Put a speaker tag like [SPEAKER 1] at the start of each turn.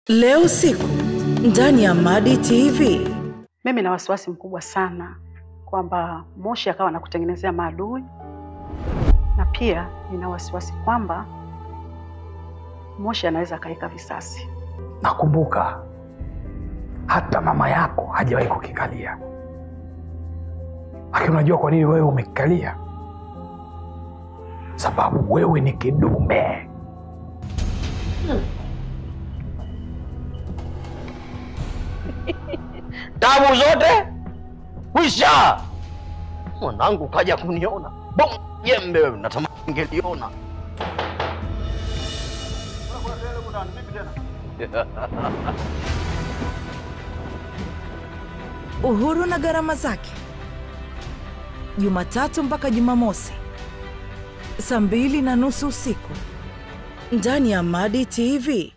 [SPEAKER 1] Leo usiku ndani ya Madi TV.
[SPEAKER 2] Mimi na wasiwasi mkubwa sana kwamba Moshi akawa anakutengenezea maadui, na pia nina wasiwasi kwamba Moshi anaweza akaweka visasi.
[SPEAKER 3] Nakumbuka hata mama yako hajawahi kukikalia, lakini unajua kwa nini wewe umekikalia? Sababu wewe ni kidume.
[SPEAKER 4] tabu zote kwisha. Mwanangu kaja kuniona bom jembe, wewe natamani ngeliona.
[SPEAKER 1] Uhuru na gharama zake, Jumatatu mpaka Jumamosi saa mbili na nusu usiku ndani ya Madi TV.